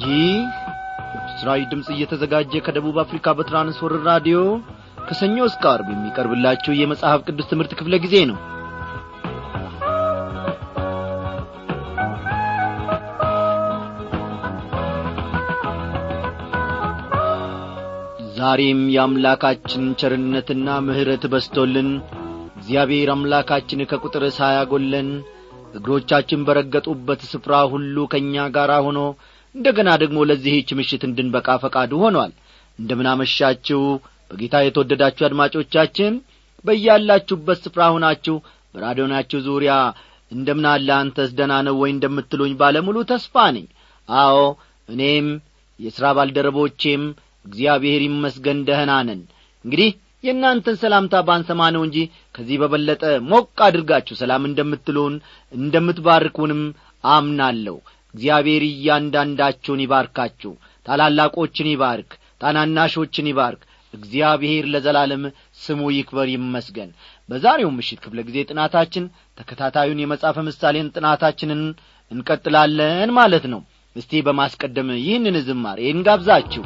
ይህ ምስራዊ ድምፅ እየተዘጋጀ ከደቡብ አፍሪካ በትራንስወርር ራዲዮ ከሰኞ እስከ አርብ የሚቀርብላችሁ የመጽሐፍ ቅዱስ ትምህርት ክፍለ ጊዜ ነው ዛሬም የአምላካችን ቸርነትና ምሕረት በስቶልን እግዚአብሔር አምላካችን ከቁጥር ሳያጐለን እግሮቻችን በረገጡበት ስፍራ ሁሉ ከእኛ ጋር ሆኖ እንደ ገና ደግሞ ለዚህች ምሽት እንድንበቃ ፈቃዱ ሆኗል እንደምናመሻችሁ በጌታ የተወደዳችሁ አድማጮቻችን በያላችሁበት ስፍራ ሁናችሁ በራዲዮናችሁ ዙሪያ እንደምናለ አንተስ ደና ነው ወይ እንደምትሉኝ ባለሙሉ ተስፋ ነኝ አዎ እኔም የሥራ ባልደረቦቼም እግዚአብሔር ይመስገን ደህና ነን እንግዲህ የእናንተን ሰላምታ ባንሰማ ነው እንጂ ከዚህ በበለጠ ሞቅ አድርጋችሁ ሰላም እንደምትሉን እንደምትባርኩንም አምናለሁ እግዚአብሔር እያንዳንዳችሁን ይባርካችሁ ታላላቆችን ይባርክ ታናናሾችን ይባርክ እግዚአብሔር ለዘላለም ስሙ ይክበር ይመስገን በዛሬው ምሽት ክፍለ ጊዜ ጥናታችን ተከታታዩን የመጽሐፈ ምሳሌን ጥናታችንን እንቀጥላለን ማለት ነው እስቲ በማስቀደም ይህንን ዝማሬ እንጋብዛችሁ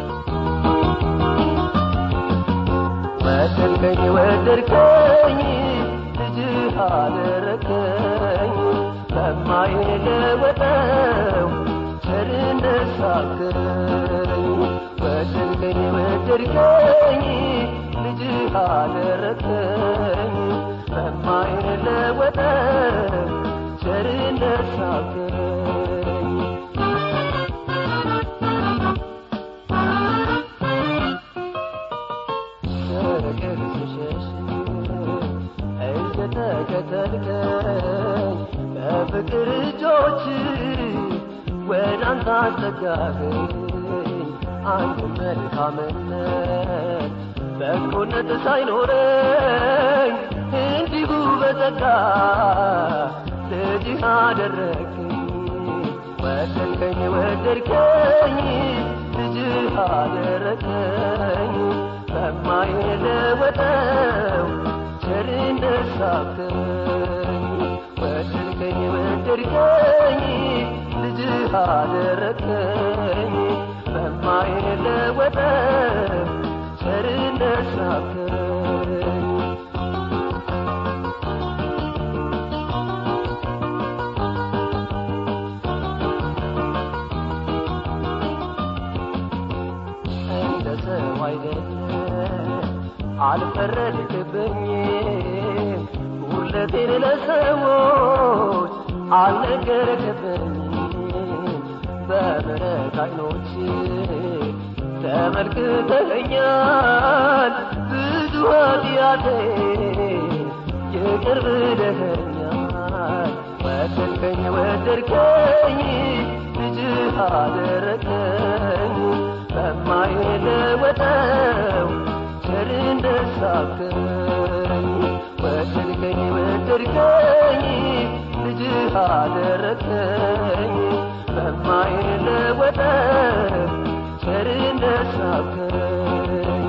ወደድከኝ ወደድከኝ ልጅህ አደረከኝ በማይለወጠው ቸርነት ሳክረኝ ወደድከኝ ወደድከኝ ልጅህ አደረከኝ በማይለወጠው ቸርነት ሳክረኝ ፍቅር ስሸሽ እየተከተልከኝ በፍቅር እጆች ወደ አንተ አስጠጋኸኝ አንድ መልካምነት በጎነት ሳይኖረኝ እንዲሁ በጸጋ ልጅህ አደረግኝ ወደድከኝ ወደድከኝ ልጅህ አደረገኝ በማይለወጠው ቸርነት ሳብከኝ ወደድከኝ ወደድከኝ ልጅህ አደረገኝ በማይለወጠው ቸርነት ሳብከኝ እንደ ሰው አይደለም አልፈረድክብኝ ሁለቴን ለሰዎች አልነገርክብኝ በምሕረት አይኖች ተመልክተኸኛል ብዙ ኃጢአቴ ይቅር ብለኸኛል ወደድከኝ ወደድከኝ ልጅህ አደረከኝ በማይለወጠው ቸርነት ሳብከኝ ወደድከኝ ወደድከኝ ልጅህ አደረከኝ በማይለወጠው ቸርነት ሳብከኝ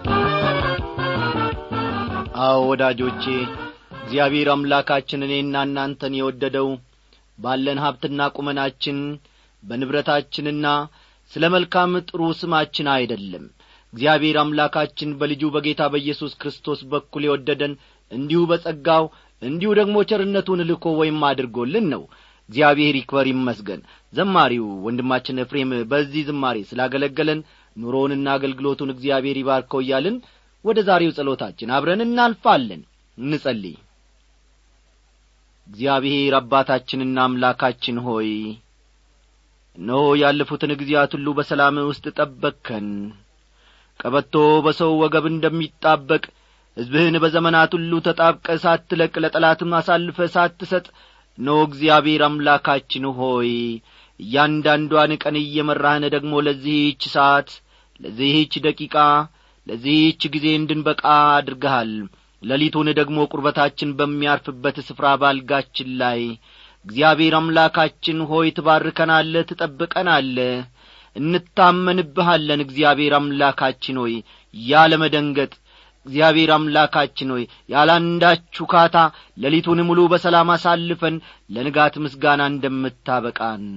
አዎ ወዳጆቼ እግዚአብሔር አምላካችን እኔና እናንተን የወደደው ባለን ሀብትና ቁመናችን በንብረታችንና ስለ መልካም ጥሩ ስማችን አይደለም እግዚአብሔር አምላካችን በልጁ በጌታ በኢየሱስ ክርስቶስ በኩል የወደደን እንዲሁ በጸጋው እንዲሁ ደግሞ ቸርነቱን ልኮ ወይም አድርጎልን ነው እግዚአብሔር ይክበር ይመስገን ዘማሪው ወንድማችን ኤፍሬም በዚህ ዝማሬ ስላገለገለን ኑሮውንና አገልግሎቱን እግዚአብሔር ይባርከው እያልን ወደ ዛሬው ጸሎታችን አብረን እናልፋለን እንጸልይ እግዚአብሔር አባታችንና አምላካችን ሆይ እነሆ ያለፉትን ጊዜያት ሁሉ በሰላም ውስጥ ጠበቅከን ቀበቶ በሰው ወገብ እንደሚጣበቅ ሕዝብህን በዘመናት ሁሉ ተጣብቀ ሳትለቅ ለጠላትም አሳልፈ ሳትሰጥ እነሆ እግዚአብሔር አምላካችን ሆይ እያንዳንዷን ቀን እየመራህን ደግሞ ለዚህች ሰዓት ለዚህች ደቂቃ ለዚህች ጊዜ እንድንበቃ አድርገሃል ሌሊቱን ደግሞ ቁርበታችን በሚያርፍበት ስፍራ ባልጋችን ላይ እግዚአብሔር አምላካችን ሆይ ትባርከናለ ትጠብቀናለ እንታመንብሃለን እግዚአብሔር አምላካችን ሆይ ያለ መደንገጥ እግዚአብሔር አምላካችን ሆይ ያላንዳች ውካታ ሌሊቱን ሙሉ በሰላም አሳልፈን ለንጋት ምስጋና እንደምታበቃን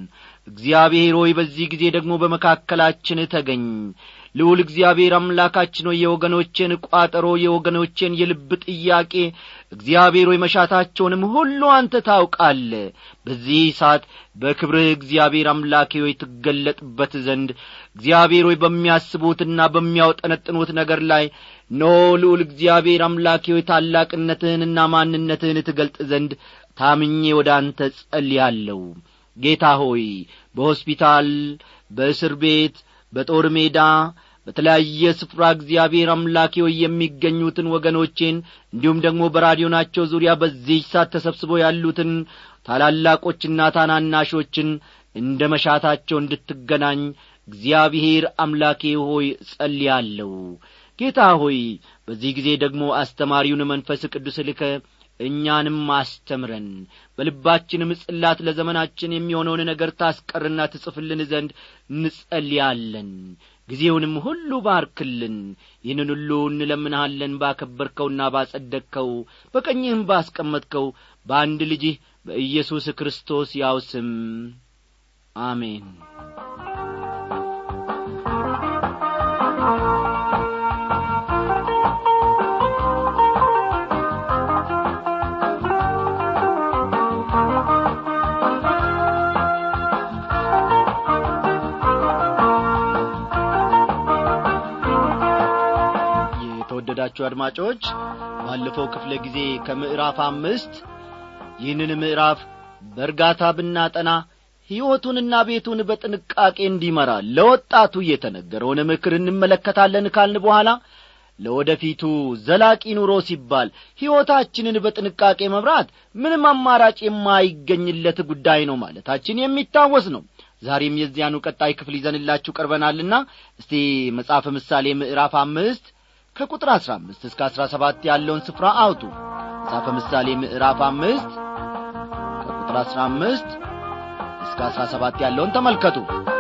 እግዚአብሔር ሆይ በዚህ ጊዜ ደግሞ በመካከላችን ተገኝ ልዑል እግዚአብሔር አምላካችን ሆይ የወገኖቼን ቋጠሮ የወገኖቼን የልብ ጥያቄ እግዚአብሔር ሆይ መሻታቸውንም ሁሉ አንተ ታውቃለ በዚህ ሰዓት በክብርህ እግዚአብሔር አምላኬ ሆይ ትገለጥበት ዘንድ እግዚአብሔር ሆይ በሚያስቡትና በሚያውጠነጥኑት ነገር ላይ ኖ ልዑል እግዚአብሔር አምላኬ ሆይ ታላቅነትህንና ማንነትህን ትገልጥ ዘንድ ታምኜ ወደ አንተ ጸልያለሁ ጌታ ሆይ በሆስፒታል በእስር ቤት በጦር ሜዳ በተለያየ ስፍራ እግዚአብሔር አምላኬ ሆይ የሚገኙትን ወገኖቼን እንዲሁም ደግሞ በራዲዮናቸው ዙሪያ በዚህ ሰዓት ተሰብስበው ያሉትን ታላላቆችና ታናናሾችን እንደ መሻታቸው እንድትገናኝ እግዚአብሔር አምላኬ ሆይ ጸልያለሁ ጌታ ሆይ በዚህ ጊዜ ደግሞ አስተማሪውን መንፈስ ቅዱስ ልከ እኛንም አስተምረን በልባችንም ጽላት ለዘመናችን የሚሆነውን ነገር ታስቀርና ትጽፍልን ዘንድ እንጸልያለን ጊዜውንም ሁሉ ባርክልን ይህንን ሁሉ እንለምንሃለን ባከበርከውና ባጸደቅከው በቀኝህም ባስቀመጥከው በአንድ ልጅህ በኢየሱስ ክርስቶስ ያው ስም አሜን የተወደዳችሁ አድማጮች ባለፈው ክፍለ ጊዜ ከምዕራፍ አምስት ይህንን ምዕራፍ በእርጋታ ብናጠና ሕይወቱንና ቤቱን በጥንቃቄ እንዲመራ ለወጣቱ የተነገረውን ምክር እንመለከታለን ካልን በኋላ ለወደፊቱ ዘላቂ ኑሮ ሲባል ሕይወታችንን በጥንቃቄ መምራት ምንም አማራጭ የማይገኝለት ጉዳይ ነው ማለታችን የሚታወስ ነው ዛሬም የዚያኑ ቀጣይ ክፍል ይዘንላችሁ ቀርበናልና እስቲ መጽሐፈ ምሳሌ ምዕራፍ አምስት ከቁጥር አሥራ አምስት እስከ አሥራ ሰባት ያለውን ስፍራ አውጡ መጽሐፈ ምሳሌ ምዕራፍ አምስት ከቁጥር አሥራ አምስት እስከ አሥራ ሰባት ያለውን ተመልከቱ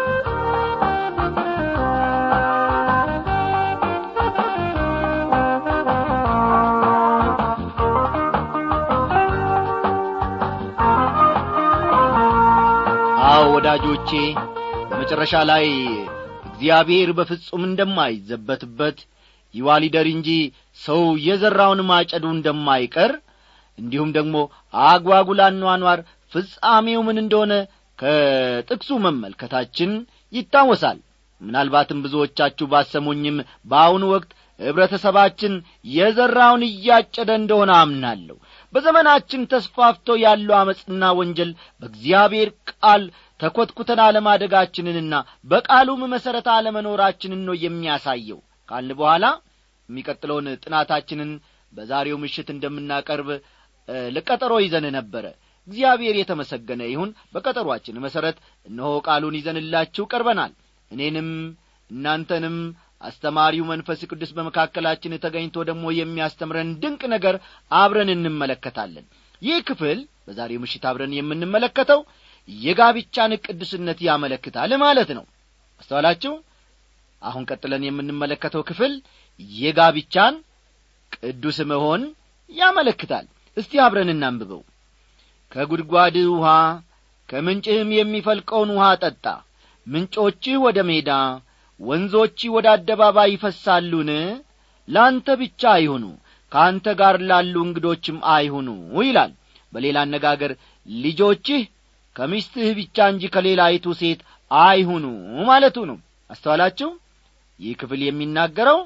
አዎ ወዳጆቼ በመጨረሻ ላይ እግዚአብሔር በፍጹም እንደማይዘበትበት ይዋሊደር እንጂ ሰው የዘራውን ማጨዱ እንደማይቀር እንዲሁም ደግሞ አጓጉል አኗኗር ፍጻሜው ምን እንደሆነ ከጥቅሱ መመልከታችን ይታወሳል ምናልባትም ብዙዎቻችሁ ባሰሙኝም በአሁኑ ወቅት ኅብረተሰባችን የዘራውን እያጨደ እንደሆነ አምናለሁ በዘመናችን ተስፋፍቶ ያለው ዐመፅና ወንጀል በእግዚአብሔር ቃል ተኰትኩተን አለማደጋችንንና በቃሉም መሠረት አለመኖራችንን ነው የሚያሳየው ካልን በኋላ የሚቀጥለውን ጥናታችንን በዛሬው ምሽት እንደምናቀርብ ለቀጠሮ ይዘን ነበረ እግዚአብሔር የተመሰገነ ይሁን በቀጠሯችን መሠረት እነሆ ቃሉን ይዘንላችሁ ቀርበናል እኔንም እናንተንም አስተማሪው መንፈስ ቅዱስ በመካከላችን ተገኝቶ ደግሞ የሚያስተምረን ድንቅ ነገር አብረን እንመለከታለን ይህ ክፍል በዛሬው ምሽት አብረን የምንመለከተው የጋብቻን ቅዱስነት ያመለክታል ማለት ነው አስተዋላችሁ አሁን ቀጥለን የምንመለከተው ክፍል የጋብቻን ቅዱስ መሆን ያመለክታል እስቲ አብረን እናንብበው ከጉድጓድ ውሃ ከምንጭህም የሚፈልቀውን ውሃ ጠጣ ምንጮችህ ወደ ሜዳ ወንዞችህ ወደ አደባባይ ይፈሳሉን ለአንተ ብቻ አይሁኑ ከአንተ ጋር ላሉ እንግዶችም አይሁኑ ይላል በሌላ አነጋገር ልጆችህ ከሚስትህ ብቻ እንጂ ከሌላይቱ ሴት አይሁኑ ማለቱ ነው አስተዋላችሁ ይህ ክፍል የሚናገረው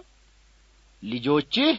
ልጆችህ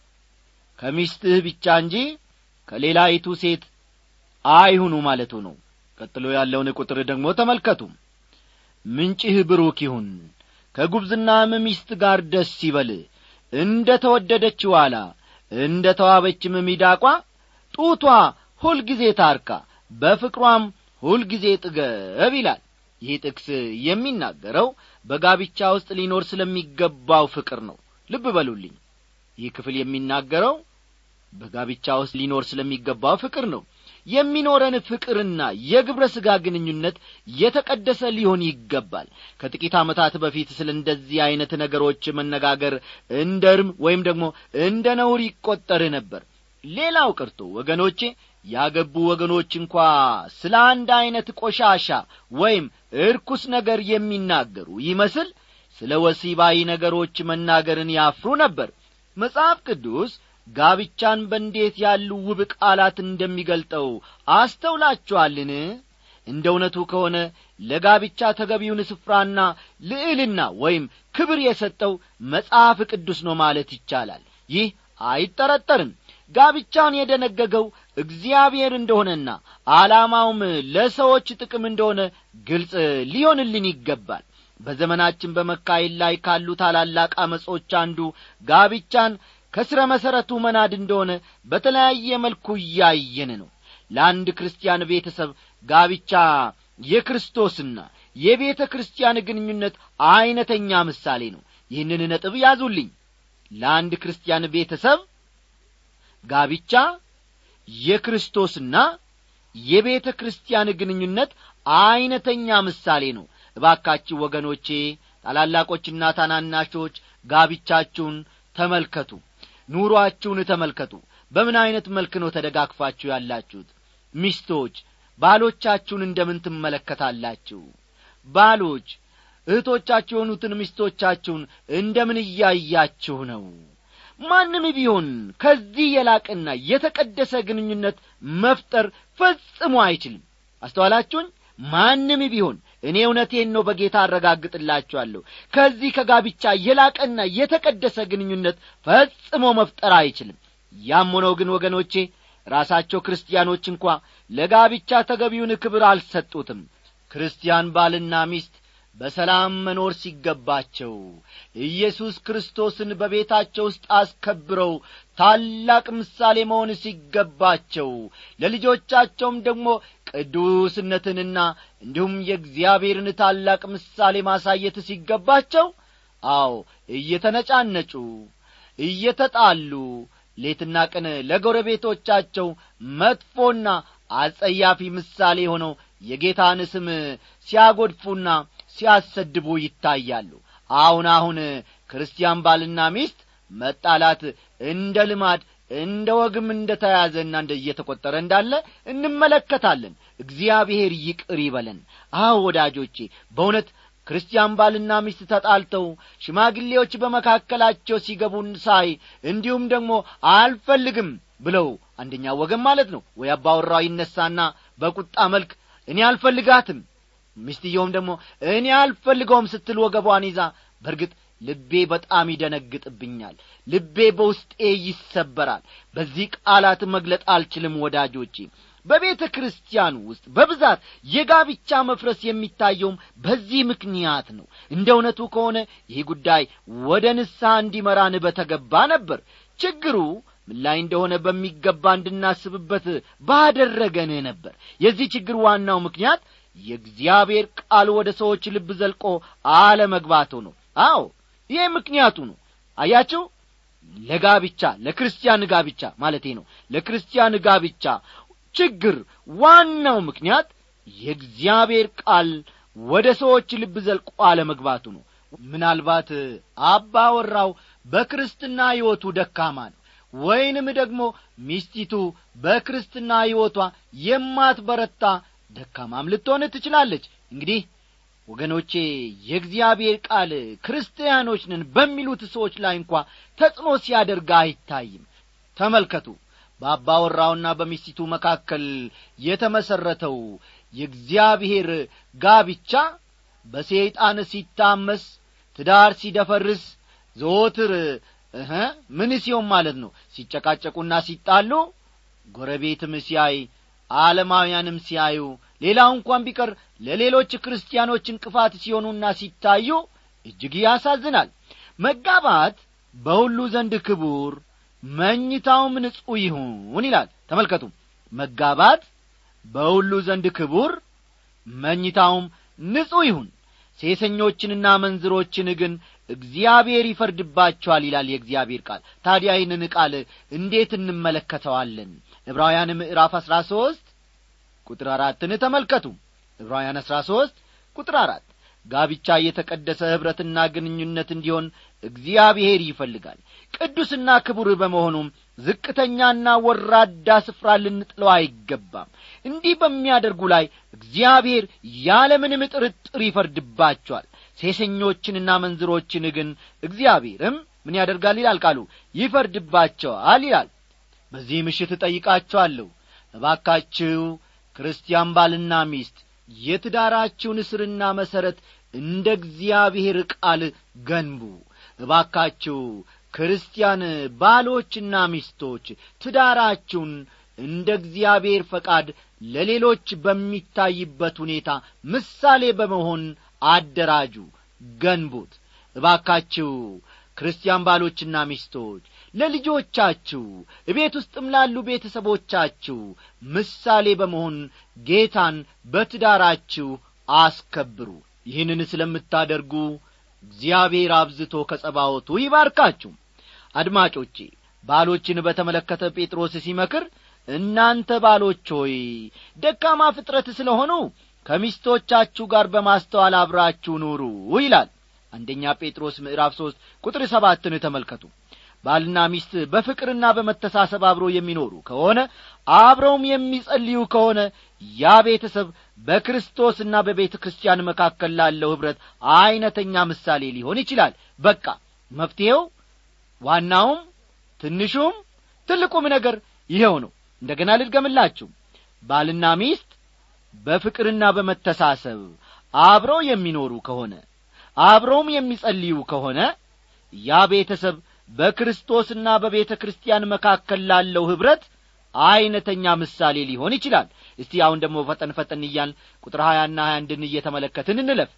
ከሚስትህ ብቻ እንጂ ከሌላይቱ ሴት አይሁኑ ማለቱ ነው ቀጥሎ ያለውን ቁጥር ደግሞ ተመልከቱ ምንጭህ ብሩክ ይሁን ከጉብዝናም ሚስት ጋር ደስ ይበል እንደ ተወደደች ዋላ እንደ ተዋበችም ሚዳቋ ጡቷ ሁልጊዜ ታርካ በፍቅሯም ሁልጊዜ ጥገብ ይላል ይህ ጥቅስ የሚናገረው በጋብቻ ውስጥ ሊኖር ስለሚገባው ፍቅር ነው ልብ በሉልኝ ይህ ክፍል የሚናገረው በጋብቻ ውስጥ ሊኖር ስለሚገባው ፍቅር ነው የሚኖረን ፍቅርና የግብረ ሥጋ ግንኙነት የተቀደሰ ሊሆን ይገባል ከጥቂት ዓመታት በፊት ስለ እንደዚህ ዐይነት ነገሮች መነጋገር እንደ እርም ወይም ደግሞ እንደ ነውር ይቈጠር ነበር ሌላው ቀርቶ ወገኖቼ ያገቡ ወገኖች እንኳ ስለ አንድ ዐይነት ቆሻሻ ወይም እርኩስ ነገር የሚናገሩ ይመስል ስለ ወሲባዊ ነገሮች መናገርን ያፍሩ ነበር መጽሐፍ ቅዱስ ጋብቻን በእንዴት ያሉ ውብ ቃላት እንደሚገልጠው አስተውላችኋልን እንደ እውነቱ ከሆነ ለጋብቻ ተገቢውን ስፍራና ልዕልና ወይም ክብር የሰጠው መጽሐፍ ቅዱስ ነው ማለት ይቻላል ይህ አይጠረጠርም ጋብቻን የደነገገው እግዚአብሔር እንደሆነና ዓላማውም ለሰዎች ጥቅም እንደሆነ ግልጽ ሊሆንልን ይገባል በዘመናችን በመካሄድ ላይ ካሉ ታላላቅ አመጾች አንዱ ጋብቻን ከሥረ መሠረቱ መናድ እንደሆነ በተለያየ መልኩ እያየን ነው ለአንድ ክርስቲያን ቤተሰብ ጋብቻ የክርስቶስና የቤተ ክርስቲያን ግንኙነት ዐይነተኛ ምሳሌ ነው ይህንን ነጥብ ያዙልኝ ለአንድ ክርስቲያን ቤተሰብ ጋብቻ የክርስቶስና የቤተ ክርስቲያን ግንኙነት ዐይነተኛ ምሳሌ ነው እባካችሁ ወገኖቼ ታላላቆችና ታናናሾች ጋብቻችሁን ተመልከቱ ኑሮአችሁን ተመልከቱ በምን ዐይነት መልክ ነው ተደጋግፋችሁ ያላችሁት ሚስቶች ባሎቻችሁን እንደምን ትመለከታላችሁ ባሎች እህቶቻችሁ የሆኑትን ሚስቶቻችሁን እንደምን እያያችሁ ነው ማንም ቢሆን ከዚህ የላቅና የተቀደሰ ግንኙነት መፍጠር ፈጽሞ አይችልም አስተዋላችሁኝ ማንም ቢሆን እኔ እውነቴን ነው በጌታ አረጋግጥላችኋለሁ ከዚህ ከጋብቻ የላቀና የተቀደሰ ግንኙነት ፈጽሞ መፍጠር አይችልም ያም ሆነው ግን ወገኖቼ ራሳቸው ክርስቲያኖች እንኳ ለጋብቻ ተገቢውን ክብር አልሰጡትም ክርስቲያን ባልና ሚስት በሰላም መኖር ሲገባቸው ኢየሱስ ክርስቶስን በቤታቸው ውስጥ አስከብረው ታላቅ ምሳሌ መሆን ሲገባቸው ለልጆቻቸውም ደግሞ ቅዱስነትንና እንዲሁም የእግዚአብሔርን ታላቅ ምሳሌ ማሳየት ሲገባቸው አዎ እየተነጫነጩ እየተጣሉ ሌትና ቀን ለጎረቤቶቻቸው መጥፎና አጸያፊ ምሳሌ ሆነው የጌታን ስም ሲያጐድፉና ሲያሰድቡ ይታያሉ አሁን አሁን ክርስቲያን ባልና ሚስት መጣላት እንደ ልማድ እንደ ወግም እንደ ተያዘና እንደ እየተቈጠረ እንዳለ እንመለከታለን እግዚአብሔር ይቅር ይበለን አዎ ወዳጆቼ በእውነት ክርስቲያን ባልና ሚስት ተጣልተው ሽማግሌዎች በመካከላቸው ሲገቡን ሳይ እንዲሁም ደግሞ አልፈልግም ብለው አንደኛ ወገን ማለት ነው ወይ አባወራው ይነሳና በቁጣ መልክ እኔ አልፈልጋትም ሚስትየውም ደግሞ እኔ አልፈልገውም ስትል ወገቧን ይዛ በርግጥ ልቤ በጣም ይደነግጥብኛል ልቤ በውስጤ ይሰበራል በዚህ ቃላት መግለጥ አልችልም ወዳጆቼ በቤተ ክርስቲያን ውስጥ በብዛት የጋብቻ መፍረስ የሚታየውም በዚህ ምክንያት ነው እንደ እውነቱ ከሆነ ይህ ጉዳይ ወደ ንስሐ እንዲመራን በተገባ ነበር ችግሩ ምን ላይ እንደሆነ በሚገባ እንድናስብበት ባደረገን ነበር የዚህ ችግር ዋናው ምክንያት የእግዚአብሔር ቃል ወደ ሰዎች ልብ ዘልቆ አለመግባቱ ነው አዎ ይህ ምክንያቱ ነው አያችሁ ለጋብቻ ለክርስቲያን ጋብቻ ማለቴ ነው ለክርስቲያን ጋብቻ ችግር ዋናው ምክንያት የእግዚአብሔር ቃል ወደ ሰዎች ልብ ዘልቆ አለመግባቱ ነው ምናልባት አባወራው በክርስትና ሕይወቱ ደካማ ነው ወይንም ደግሞ ሚስቲቱ በክርስትና ሕይወቷ የማትበረታ ደካማም ልትሆን ትችላለች እንግዲህ ወገኖቼ የእግዚአብሔር ቃል ክርስቲያኖች ነን በሚሉት ሰዎች ላይ እንኳ ተጽዕኖ ሲያደርግ አይታይም ተመልከቱ በአባወራውና በሚስቲቱ መካከል የተመሠረተው የእግዚአብሔር ጋብቻ በሰይጣን ሲታመስ ትዳር ሲደፈርስ ዘወትር እህ ምን ሲሆን ማለት ነው ሲጨቃጨቁና ሲጣሉ ጎረቤትም ሲያይ ዓለማውያንም ሲያዩ ሌላው እንኳን ቢቀር ለሌሎች ክርስቲያኖች እንቅፋት ሲሆኑና ሲታዩ እጅግ ያሳዝናል መጋባት በሁሉ ዘንድ ክቡር መኝታውም ንጹሕ ይሁን ይላል ተመልከቱ መጋባት በሁሉ ዘንድ ክቡር መኝታውም ንጹሕ ይሁን ሴሰኞችንና መንዝሮችን ግን እግዚአብሔር ይፈርድባቸዋል ይላል የእግዚአብሔር ቃል ታዲያ ይህንን ቃል እንዴት እንመለከተዋለን ዕብራውያን ምዕራፍ አሥራ ሦስት ቁጥር አራትን ተመልከቱ ዕብራውያን አሥራ ሦስት ቁጥር አራት ጋብቻ የተቀደሰ ኅብረትና ግንኙነት እንዲሆን እግዚአብሔር ይፈልጋል ቅዱስና ክቡር በመሆኑም ዝቅተኛና ወራዳ ስፍራ ልንጥለው አይገባም እንዲህ በሚያደርጉ ላይ እግዚአብሔር ያለምንም ጥርጥር ይፈርድባቸዋል ሴሰኞችንና መንዝሮችን ግን እግዚአብሔርም ምን ያደርጋል ይላል ቃሉ ይፈርድባቸዋል ይላል በዚህ ምሽት እጠይቃቸዋለሁ እባካችሁ ክርስቲያን ባልና ሚስት የትዳራችሁን እስርና መሠረት እንደ እግዚአብሔር ቃል ገንቡ እባካችሁ ክርስቲያን ባሎችና ሚስቶች ትዳራችሁን እንደ እግዚአብሔር ፈቃድ ለሌሎች በሚታይበት ሁኔታ ምሳሌ በመሆን አደራጁ ገንቡት እባካችሁ ክርስቲያን ባሎችና ሚስቶች ለልጆቻችሁ እቤት ውስጥም ላሉ ቤተሰቦቻችሁ ምሳሌ በመሆን ጌታን በትዳራችሁ አስከብሩ ይህንን ስለምታደርጉ እግዚአብሔር አብዝቶ ከጸባወቱ ይባርካችሁ አድማጮቼ ባሎችን በተመለከተ ጴጥሮስ ሲመክር እናንተ ባሎች ሆይ ደካማ ፍጥረት ስለሆኑ ከሚስቶቻችሁ ጋር በማስተዋል አብራችሁ ኑሩ ይላል አንደኛ ጴጥሮስ ምዕራፍ ሦስት ቁጥር ሰባትን ተመልከቱ ባልና ሚስት በፍቅርና በመተሳሰብ አብሮ የሚኖሩ ከሆነ አብረውም የሚጸልዩ ከሆነ ያ ቤተሰብ በክርስቶስና በቤተ ክርስቲያን መካከል ላለው ኅብረት ዐይነተኛ ምሳሌ ሊሆን ይችላል በቃ መፍትሔው ዋናውም ትንሹም ትልቁም ነገር ይኸው ነው እንደ ገና ልድገምላችሁ ባልና ሚስት በፍቅርና በመተሳሰብ አብረው የሚኖሩ ከሆነ አብረውም የሚጸልዩ ከሆነ ያ ቤተሰብ በክርስቶስና በቤተ ክርስቲያን መካከል ላለው ኅብረት ዐይነተኛ ምሳሌ ሊሆን ይችላል እስቲ አሁን ደግሞ ፈጠን ፈጠን እያል ቁጥር ሀያና ሀያ አንድን እየተመለከትን እንለፍ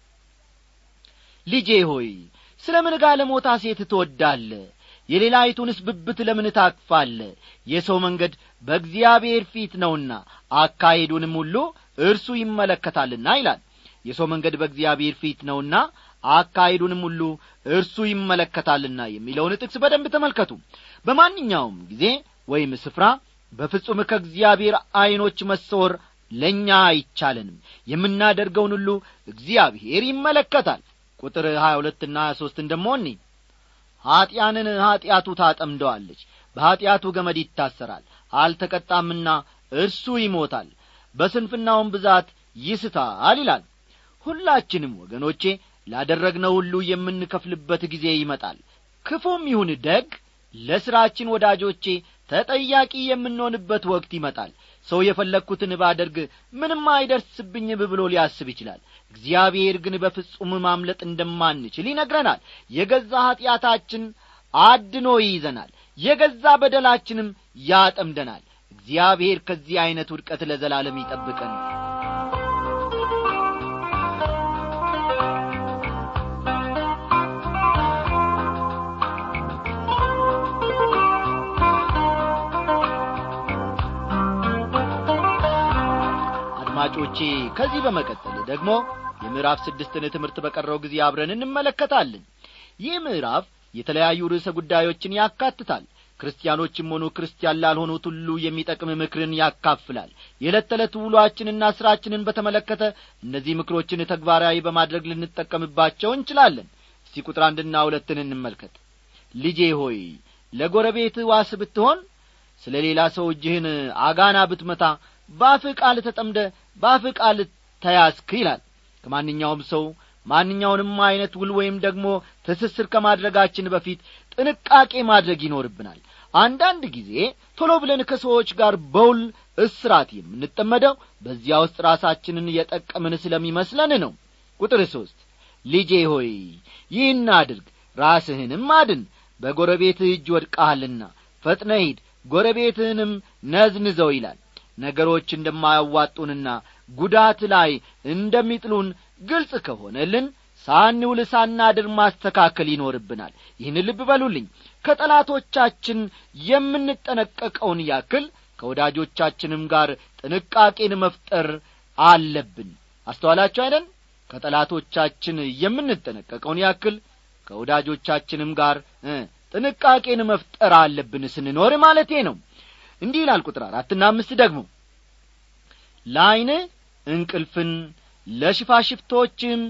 ልጄ ሆይ ስለ ምን ጋለሞታ ሴት ትወዳለ የሌላይቱንስ ብብት ለምን ታቅፋለ የሰው መንገድ በእግዚአብሔር ፊት ነውና አካሄዱንም ሁሉ እርሱ ይመለከታልና ይላል የሰው መንገድ በእግዚአብሔር ፊት ነውና አካሄዱንም ሁሉ እርሱ ይመለከታልና የሚለውን ጥቅስ በደንብ ተመልከቱ በማንኛውም ጊዜ ወይም ስፍራ በፍጹም ከእግዚአብሔር ዐይኖች መሰወር ለእኛ አይቻለንም የምናደርገውን ሁሉ እግዚአብሔር ይመለከታል ቁጥር ሀያ ሁለትና ሀያ ሦስትን ደሞ እኒ ኀጢያንን ኀጢአቱ ታጠምደዋለች በኀጢአቱ ገመድ ይታሰራል አልተቀጣምና እርሱ ይሞታል በስንፍናውም ብዛት ይስታል ይላል ሁላችንም ወገኖቼ ላደረግነው ሁሉ የምንከፍልበት ጊዜ ይመጣል ክፉም ይሁን ደግ ለሥራችን ወዳጆቼ ተጠያቂ የምንሆንበት ወቅት ይመጣል ሰው የፈለግኩትን ባደርግ ምንም አይደርስብኝም ብሎ ሊያስብ ይችላል እግዚአብሔር ግን በፍጹም ማምለጥ እንደማንችል ይነግረናል የገዛ ኀጢአታችን አድኖ ይይዘናል የገዛ በደላችንም ያጠምደናል እግዚአብሔር ከዚህ ዐይነት ውድቀት ለዘላለም ይጠብቀን አድማጮቼ ከዚህ በመቀጠል ደግሞ የምዕራፍ ስድስትን ትምህርት በቀረው ጊዜ አብረን እንመለከታለን ይህ ምዕራፍ የተለያዩ ርዕሰ ጉዳዮችን ያካትታል ክርስቲያኖችም ሆኑ ክርስቲያን ላልሆኑት ሁሉ የሚጠቅም ምክርን ያካፍላል የዕለት ተዕለት ውሏችንና ሥራችንን በተመለከተ እነዚህ ምክሮችን ተግባራዊ በማድረግ ልንጠቀምባቸው እንችላለን እስቲ ቁጥር አንድና ሁለትን እንመልከት ልጄ ሆይ ለጎረቤት ዋስ ብትሆን ስለ ሌላ ሰው እጅህን አጋና ብትመታ ባፍህ ቃል ተጠምደ ባፍህ ቃል ተያዝክ ይላል ከማንኛውም ሰው ማንኛውንም ዐይነት ውል ወይም ደግሞ ትስስር ከማድረጋችን በፊት ጥንቃቄ ማድረግ ይኖርብናል አንዳንድ ጊዜ ቶሎ ብለን ከሰዎች ጋር በውል እስራት የምንጠመደው በዚያ ውስጥ ራሳችንን የጠቀምን ስለሚመስለን ነው ቁጥር ሦስት ልጄ ሆይ ይህን አድርግ ራስህንም አድን በጎረቤትህ እጅ ወድቀሃልና ፈጥነ ሂድ ጎረቤትህንም ነዝንዘው ይላል ነገሮች እንደማያዋጡንና ጉዳት ላይ እንደሚጥሉን ግልጽ ከሆነልን ሳንውል ሳናድር ማስተካከል ይኖርብናል ይህን ልብ በሉልኝ ከጠላቶቻችን የምንጠነቀቀውን ያክል ከወዳጆቻችንም ጋር ጥንቃቄን መፍጠር አለብን አስተዋላችሁ አይደል ከጠላቶቻችን የምንጠነቀቀውን ያክል ከወዳጆቻችንም ጋር ጥንቃቄን መፍጠር አለብን ስንኖር ማለቴ ነው እንዲህ ይላል ቁጥር አራትና አምስት ደግሞ ለዐይን እንቅልፍን ለሽፋሽፍቶችም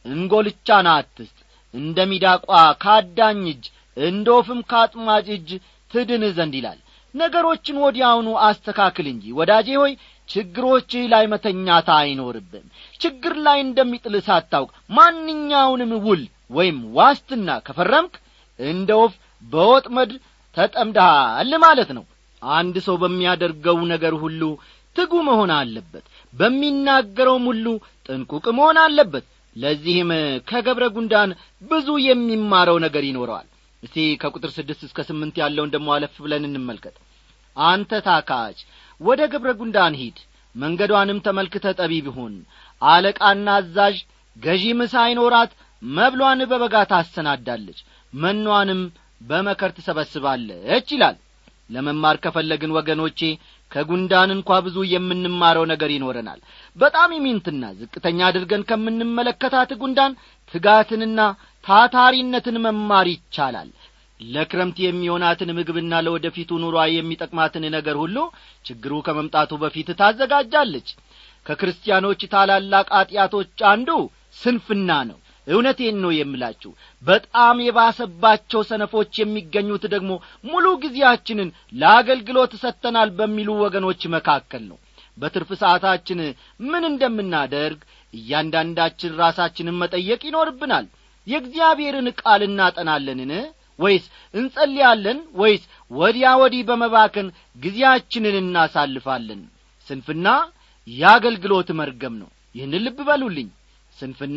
እንጐልቻን አትስጥ እንደ ሚዳቋ ካዳኝ እጅ እንደ ወፍም ከአጥማጅ እጅ ትድን ዘንድ ይላል ነገሮችን ወዲያውኑ አስተካክል እንጂ ወዳጄ ሆይ ችግሮችህ ላይ መተኛታ አይኖርብም ችግር ላይ እንደሚጥል ሳታውቅ ማንኛውንም ውል ወይም ዋስትና ከፈረምክ እንደ ወፍ በወጥመድ ተጠምደሃል ማለት ነው አንድ ሰው በሚያደርገው ነገር ሁሉ ትጉ መሆን አለበት በሚናገረውም ሁሉ ጥንቁቅ መሆን አለበት ለዚህም ከገብረ ጉንዳን ብዙ የሚማረው ነገር ይኖረዋል እስቲ ከቁጥር ስድስት እስከ ስምንት ያለውን ደሞ አለፍ ብለን እንመልከት አንተ ታካች ወደ ገብረ ጉንዳን ሂድ መንገዷንም ተመልክተ ጠቢብ ሁን አለቃና አዛዥ ገዢም ሳይኖራት መብሏን በበጋ ታሰናዳለች መኗንም በመከር ትሰበስባለች ይላል ለመማር ከፈለግን ወገኖቼ ከጉንዳን እንኳ ብዙ የምንማረው ነገር ይኖረናል በጣም ይሚንትና ዝቅተኛ አድርገን ከምንመለከታት ጉንዳን ትጋትንና ታታሪነትን መማር ይቻላል ለክረምት የሚሆናትን ምግብና ለወደፊቱ ኑሯ የሚጠቅማትን ነገር ሁሉ ችግሩ ከመምጣቱ በፊት ታዘጋጃለች ከክርስቲያኖች ታላላቅ አጢአቶች አንዱ ስንፍና ነው እውነቴን ነው የምላችሁ በጣም የባሰባቸው ሰነፎች የሚገኙት ደግሞ ሙሉ ጊዜያችንን ለአገልግሎት ሰጥተናል በሚሉ ወገኖች መካከል ነው በትርፍ ሰዓታችን ምን እንደምናደርግ እያንዳንዳችን ራሳችንን መጠየቅ ይኖርብናል የእግዚአብሔርን ቃል እናጠናለንን ወይስ እንጸልያለን ወይስ ወዲያ ወዲህ በመባከን ጊዜያችንን እናሳልፋለን ስንፍና የአገልግሎት መርገም ነው ይህን ልብ በሉልኝ ስንፍና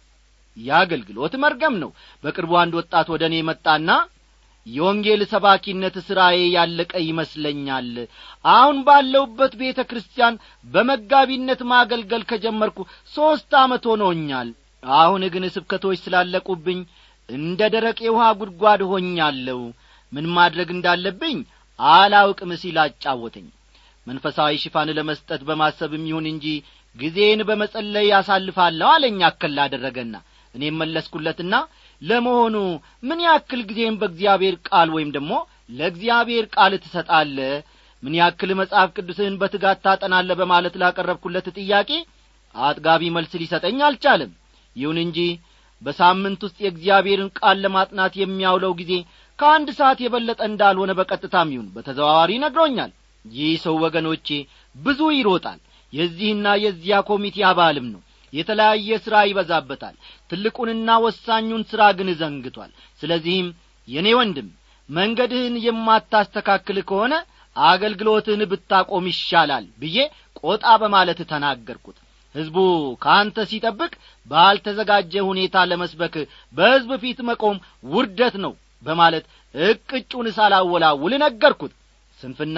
የአገልግሎት መርገም ነው በቅርቡ አንድ ወጣት ወደ እኔ መጣና የወንጌል ሰባኪነት ሥራዬ ያለቀ ይመስለኛል አሁን ባለውበት ቤተ ክርስቲያን በመጋቢነት ማገልገል ከጀመርኩ ሦስት ዓመት ሆኖኛል አሁን ግን ስብከቶች ስላለቁብኝ እንደ ደረቅ የውሃ ጉድጓድ ሆኛለሁ ምን ማድረግ እንዳለብኝ አላውቅም ሲል አጫወተኝ መንፈሳዊ ሽፋን ለመስጠት በማሰብም ይሁን እንጂ ጊዜን በመጸለይ ያሳልፋለሁ አለኝ አከል አደረገና እኔም መለስኩለትና ለመሆኑ ምን ያክል ጊዜም በእግዚአብሔር ቃል ወይም ደግሞ ለእግዚአብሔር ቃል ትሰጣለ ምን ያክል መጽሐፍ ቅዱስህን በትጋት ታጠናለ በማለት ላቀረብኩለት ጥያቄ አጥጋቢ መልስ ሊሰጠኝ አልቻለም ይሁን እንጂ በሳምንት ውስጥ የእግዚአብሔርን ቃል ለማጥናት የሚያውለው ጊዜ ከአንድ ሰዓት የበለጠ እንዳልሆነ በቀጥታም ይሁን በተዘዋዋሪ ነግሮኛል ይህ ሰው ወገኖቼ ብዙ ይሮጣል የዚህና የዚያ ኮሚቴ አባልም ነው የተለያየ ሥራ ይበዛበታል ትልቁንና ወሳኙን ሥራ ግን ዘንግቷል ስለዚህም የእኔ ወንድም መንገድህን የማታስተካክል ከሆነ አገልግሎትህን ብታቆም ይሻላል ብዬ ቆጣ በማለት ተናገርኩት ሕዝቡ ከአንተ ሲጠብቅ ባልተዘጋጀ ሁኔታ ለመስበክ በሕዝብ ፊት መቆም ውርደት ነው በማለት እቅጩን ሳላወላውል ነገርኩት ስንፍና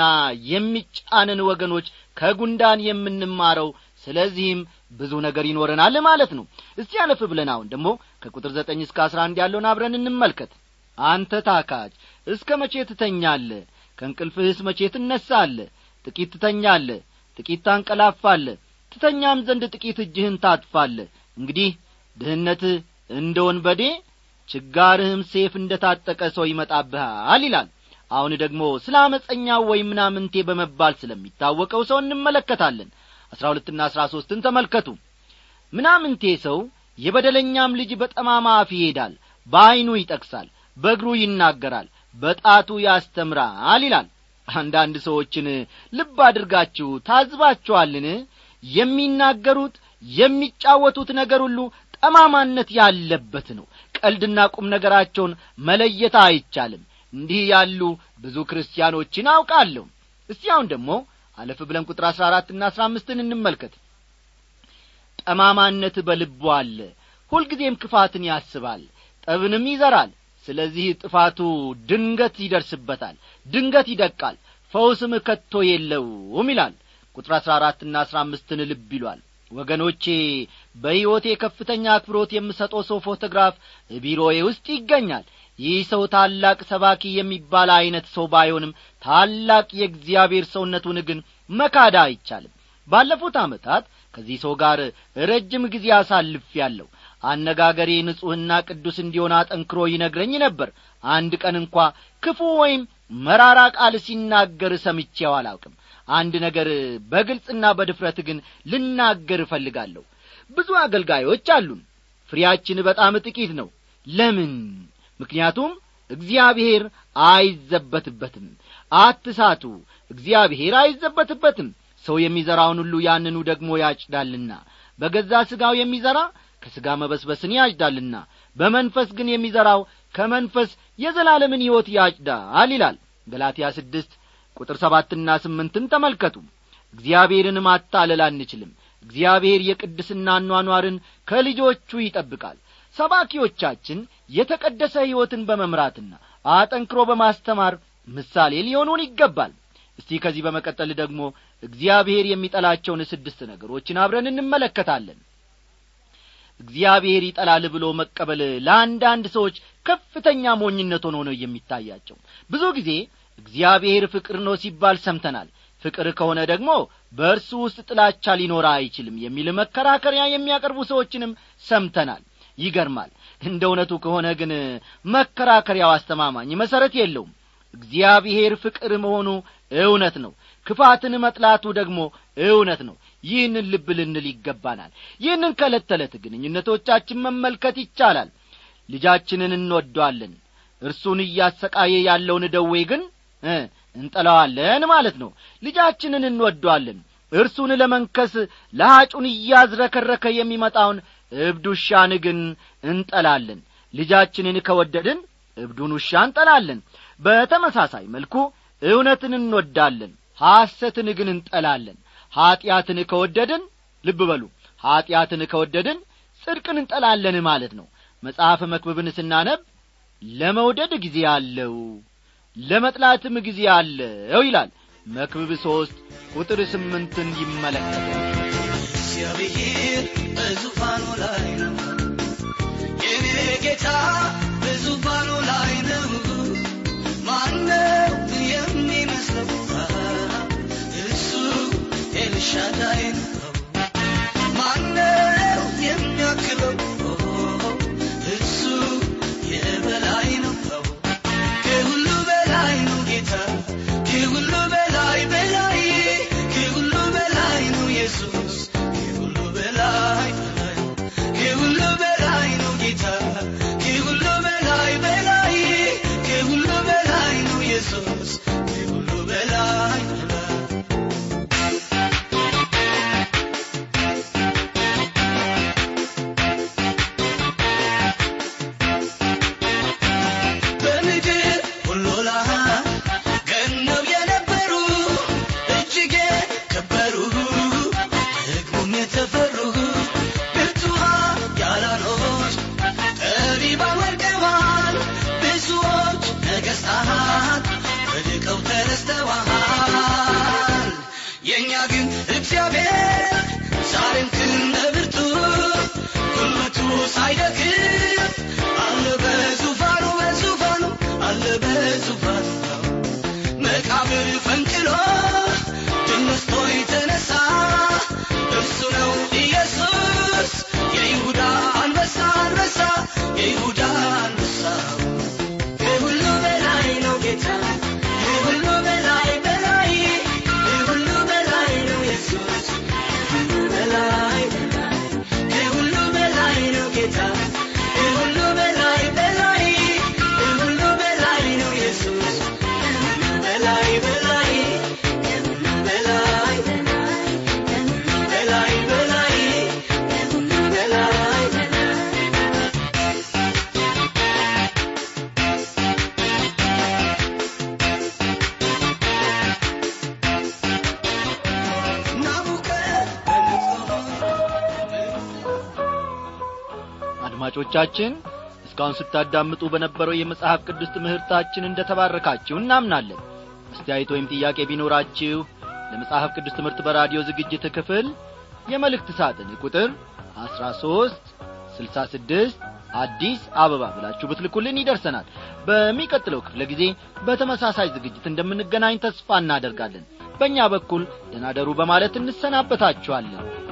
የሚጫንን ወገኖች ከጉንዳን የምንማረው ስለዚህም ብዙ ነገር ይኖረናል ማለት ነው እስቲ አለፍ ብለን አሁን ደግሞ ከቁጥር ዘጠኝ እስከ አስራ አንድ ያለውን አብረን እንመልከት አንተ ታካች እስከ መቼ ትተኛለ ከእንቅልፍህስ መቼ ትነሳለ ጥቂት ትተኛለ ጥቂት ታንቀላፋለ ትተኛም ዘንድ ጥቂት እጅህን ታጥፋለ እንግዲህ ድህነትህ እንደ ወንበዴ ችጋርህም ሴፍ እንደ ታጠቀ ሰው ይመጣብሃል ይላል አሁን ደግሞ ስለ አመፀኛው ወይም ምናምንቴ በመባል ስለሚታወቀው ሰው እንመለከታለን አስራ ሁለትና አስራ ሦስትን ተመልከቱ ምናምንቴ ሰው የበደለኛም ልጅ በጠማማ አፍ ይሄዳል በዐይኑ ይጠቅሳል በእግሩ ይናገራል በጣቱ ያስተምራል ይላል አንዳንድ ሰዎችን ልብ አድርጋችሁ ታዝባችኋልን የሚናገሩት የሚጫወቱት ነገር ሁሉ ጠማማነት ያለበት ነው ቀልድና ቁም ነገራቸውን መለየት አይቻልም እንዲህ ያሉ ብዙ ክርስቲያኖችን አውቃለሁ እስቲ አሁን ደግሞ አለፍ ብለን ቁጥር አሥራ አራትና አሥራ አምስትን እንመልከት ጠማማነት በልቡ አለ ሁልጊዜም ክፋትን ያስባል ጠብንም ይዘራል ስለዚህ ጥፋቱ ድንገት ይደርስበታል ድንገት ይደቃል ፈውስም ከቶ የለውም ይላል ቁጥር አሥራ አራትና አሥራ አምስትን ልብ ይሏል ወገኖቼ በሕይወቴ ከፍተኛ አክብሮት የምሰጠው ሰው ፎቶግራፍ ቢሮዬ ውስጥ ይገኛል ይህ ሰው ታላቅ ሰባኪ የሚባል ዐይነት ሰው ባይሆንም ታላቅ የእግዚአብሔር ሰውነቱን ግን መካዳ አይቻልም ባለፉት ዓመታት ከዚህ ሰው ጋር ረጅም ጊዜ አሳልፍ ያለሁ አነጋገሬ ንጹሕና ቅዱስ እንዲሆን አጠንክሮ ይነግረኝ ነበር አንድ ቀን እንኳ ክፉ ወይም መራራ ቃል ሲናገር ሰምቼው አላውቅም አንድ ነገር በግልጽና በድፍረት ግን ልናገር እፈልጋለሁ ብዙ አገልጋዮች አሉን ፍሬያችን በጣም ጥቂት ነው ለምን ምክንያቱም እግዚአብሔር አይዘበትበትም አትሳቱ እግዚአብሔር አይዘበትበትም ሰው የሚዘራውን ሁሉ ያንኑ ደግሞ ያጭዳልና በገዛ ሥጋው የሚዘራ ከሥጋ መበስበስን ያጭዳልና በመንፈስ ግን የሚዘራው ከመንፈስ የዘላለምን ሕይወት ያጭዳል ይላል ገላትያ ስድስት ቁጥር ሰባትና ስምንትን ተመልከቱ እግዚአብሔርን ማታለል አንችልም እግዚአብሔር የቅድስና ኗኗርን ከልጆቹ ይጠብቃል ሰባኪዎቻችን የተቀደሰ ሕይወትን በመምራትና አጠንክሮ በማስተማር ምሳሌ ሊሆኑን ይገባል እስቲ ከዚህ በመቀጠል ደግሞ እግዚአብሔር የሚጠላቸውን ስድስት ነገሮችን አብረን እንመለከታለን እግዚአብሔር ይጠላል ብሎ መቀበል ለአንዳንድ ሰዎች ከፍተኛ ሞኝነት ሆኖ ነው የሚታያቸው ብዙ ጊዜ እግዚአብሔር ፍቅር ነው ሲባል ሰምተናል ፍቅር ከሆነ ደግሞ በእርሱ ውስጥ ጥላቻ ሊኖር አይችልም የሚል መከራከሪያ የሚያቀርቡ ሰዎችንም ሰምተናል ይገርማል እንደ እውነቱ ከሆነ ግን መከራከሪያው አስተማማኝ መሠረት የለውም እግዚአብሔር ፍቅር መሆኑ እውነት ነው ክፋትን መጥላቱ ደግሞ እውነት ነው ይህንን ልብ ልንል ይገባናል ይህንን ከዕለት ተዕለት ግንኙነቶቻችን መመልከት ይቻላል ልጃችንን እንወደዋለን እርሱን እያሰቃየ ያለውን ደዌ ግን እንጠላዋለን ማለት ነው ልጃችንን እንወደዋለን እርሱን ለመንከስ ለሐጩን እያዝረከረከ የሚመጣውን እብድ ውሻን ግን እንጠላለን ልጃችንን ከወደድን እብዱን ውሻ እንጠላለን በተመሳሳይ መልኩ እውነትን እንወዳለን ሐሰትን ግን እንጠላለን ኀጢአትን ከወደድን ልብ በሉ ኀጢአትን ከወደድን ጽድቅን እንጠላለን ማለት ነው መጽሐፍ መክብብን ስናነብ ለመውደድ ጊዜ አለው ለመጥላትም ጊዜ አለው ይላል መክብብ ሦስት ቁጥር ስምንትን ይመለከታል እግዚአብሔር በዙፋኑ ላይ ነው የኔ ጌታ በዙፋኑ ላይ ነው ማነው የሚመስለው እሱ ኤልሻዳይ ነው ማነው የሚያክለው እሱ የበላይ ነው ከሁሉ በላይ ነው ጌታ ከሁሉ በላይ በላይ ከሁሉ በላይ ነው ኢየሱስ ከሁሉ በላይ በላይ ከሁሉ በላይ ነው ጌታ ከሁሉ በላይ በላይ ከሁሉ በላይ ነው ኢየሱስ ከሁሉ በላይ በላይ በምድር ሁሉ ላይ ገነው የነበሩ እጅግ የከበሩ ደግሞም የተፈሩ ብርቱዓን ያላኖች ጠቢባን ወድቀዋል ብዙዎች ነገሥታት ወድቀው ተነስተዋል የእኛ ግን እግዚአብሔር ዛሬም ክንደ ብርቱ ጉልበቱ ሳይደክም አለ በዙፋኑ በዙፋኑ አለ በዙፋኑ መቃብር ፈንቅሎ ድል ነስቶ የተነሳ እርሱ ነው ኢየሱስ የይሁዳ አንበሳ አንበሳ የይሁዳ አንበሳ ከሁሉ በላይ ነው ጌታ ከሁሉ በላይ በላይ ከሁሉ በላይ ነው ኢየሱስ ከሁሉ በላይ በላይ ከሁሉ በላይ ነው ጌታ ከሁሉ በላይ በላይ ከሁሉ በላይ ነው ኢየሱስ ከሁሉ በላይ በላይ ከሁሉ በላይ በላይ ከሁሉ በላይ በላይ ከሁሉ በላይ በላይ አድማጮቻችን እስካሁን ስታዳምጡ በነበረው የመጽሐፍ ቅዱስ ትምህርታችን እንደ ተባረካችሁ እናምናለን አስተያየት ወይም ጥያቄ ቢኖራችሁ ለመጽሐፍ ቅዱስ ትምህርት በራዲዮ ዝግጅት ክፍል የመልእክት ሳጥን ቁጥር አስራ ሦስት ስልሳ ስድስት አዲስ አበባ ብላችሁ ብትልኩልን ይደርሰናል በሚቀጥለው ክፍለ ጊዜ በተመሳሳይ ዝግጅት እንደምንገናኝ ተስፋ እናደርጋለን በእኛ በኩል ደናደሩ በማለት እንሰናበታችኋለን